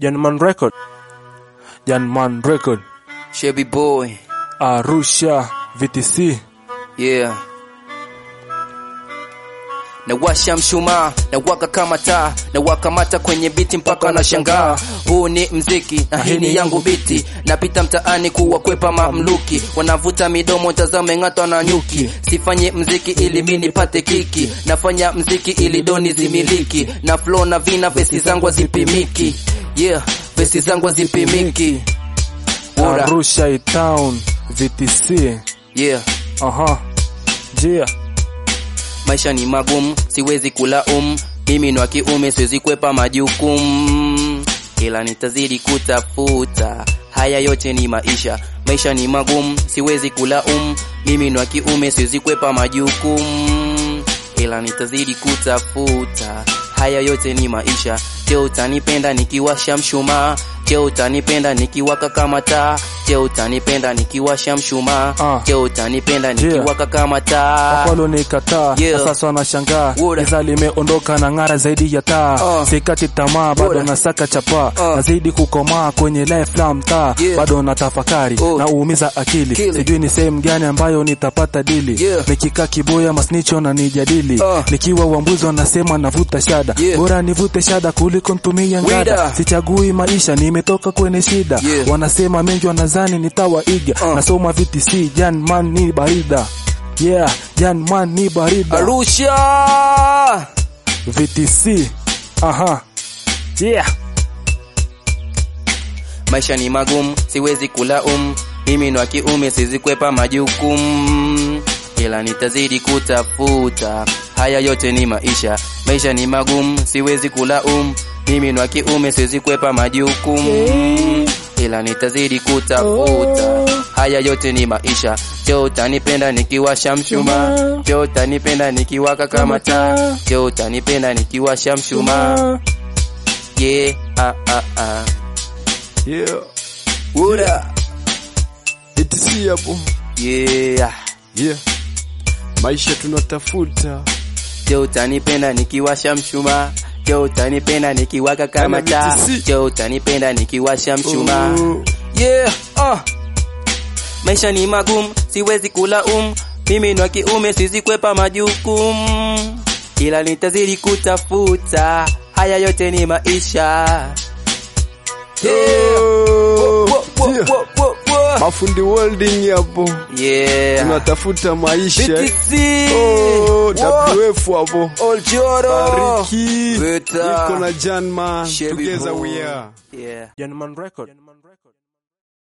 Janman Record. Janman Record. Chevy boy, Arusha VTC. yeah. Nawasha mshumaa na waka kama taa na wakamata kwenye biti mpaka na shangaa. Huu ni mziki na hii ni yangu biti, napita mtaani kuwakwepa mamluki, wanavuta midomo, tazame ng'atwa na nyuki. Sifanye mziki ili mi nipate kiki, nafanya mziki ili doni zimiliki, na flow na vina, vesi zangu hazipimiki. Yeah, vesi zangu hazipimiki. Ura, Arusha town VTC. yeah. Aha. Jia. Maisha ni magumu, siwezi kulaumu. Mimi ni wa kiume, siwezi kwepa majukumu, ila nitazidi kutafuta. Haya yote ni maisha, maisha ni magumu, siwezi kulaumu. Mimi ni wa kiume, siwezi kwepa majukumu, ila nitazidi kutafuta. Haya yote ni maisha. Je, utanipenda nikiwasha mshumaa? Je, utanipenda nikiwaka kama taa? Je, utanipenda nikiwasha mshumaa? Ah. Je, utanipenda Yeah. nikiwaka kama taa? Walo nikataa Yeah. na sasa wanashangaa Ura. giza limeondoka na ng'ara zaidi ya taa Uh. sikati tamaa bado Ura. nasaka chapa Uh. nazidi kukomaa kwenye life la mtaa Yeah. bado natafakari Oh. na uumiza akili Kili. sijui ni sehemu gani ambayo nitapata dili Yeah. nikikaa kiboya masnicho na nijadili Uh. nikiwa wambuzi wanasema navuta shada Yeah. bora nivute shada kuliko ntumia ngada Wida. sichagui maisha nimetoka kwenye shida Yeah. wanasema mengi wanazani nitawaiga Uh. nasoma VTC jan man ni barida yeah jan man ni barida Arusha VTC aha yeah maisha ni magumu, siwezi kulaumu. Mimi ni wa kiume, siwezi kwepa majukumu, ila nitazidi kutafuta. Haya yote ni maisha, maisha ni magumu, siwezi kulaumu. Mimi ni wa kiume, siwezi kwepa majukumu, ila nitazidi kutafuta. Haya yote ni maisha. Je, utanipenda nikiwasha mshumaa? Je, utanipenda nikiwaka kama taa? Je, utanipenda nikiwasha mshumaa? Yeah, ah, ah, ah. Yeah, Ura. ETC hapo. Yeah. Yeah. Maisha tunatafuta. Je, utanipenda nikiwasha mshumaa? Je, utanipenda nikiwaka kama Kama taa? BTC. Je, utanipenda nikiwasha mshumaa? Oh. Yeah, uh. Maisha ni magumu, siwezi kulaumu. Mimi ni wa kiume, siwezi kwepa majukumu, ila nitazidi kutafuta. Haya yote ni maisha. Yeah. Oh. Wo, wo, Yeah. wo, wo, wo. Mafundi welding hapo. Yeah. Tunatafuta maisha. BTC. Oh, Wo. WF hapo. Oljoro. Bariki. Vita. Niko na Jan man. Chevy Together boy. we are. Yeah. Janman Record